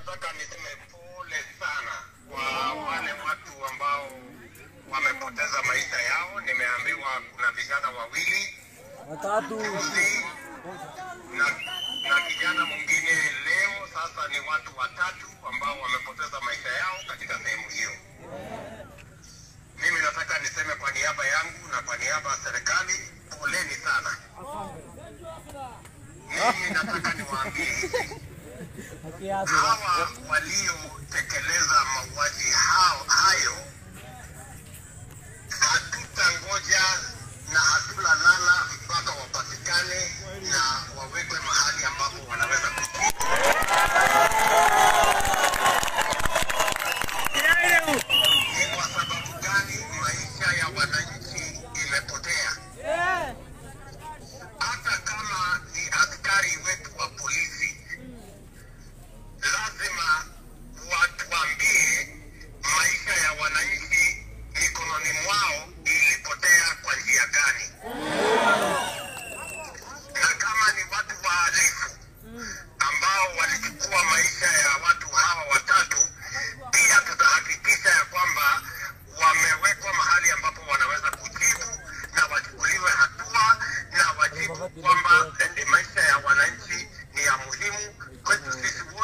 nataka niseme pole sana kwa wale watu ambao wamepoteza maisha yao. Nimeambiwa kuna vijana wawili watatu juzi na, na kijana mwingine leo. Sasa ni watu watatu ambao wamepoteza maisha yao katika sehemu hiyo. Mimi nataka niseme kwa niaba yangu na kwa niaba ya serikali, poleni sana. Mimi nataka niwaambie hivi kiasi hawa waliotekeleza mauaji hao hayo, hatutangoja na hatulalala mpaka wapatikane na wawekwe mahali ambapo wanaweza kujibu. Ni kwa sababu gani maisha ya wananchi imepotea? Hata kama ni askari wetu wa polisi lazima watuambie maisha ya wananchi mikononi mwao ilipotea kwa njia gani, na kama ni watu wahalifu ambao walichukua maisha ya watu hawa watatu, pia tutahakikisha ya kwamba wamewekwa mahali ambapo wanaweza kujibu na wachukuliwe hatua na wajibu kwamba eh, maisha ya wananchi ni ya muhimu kwetu sisi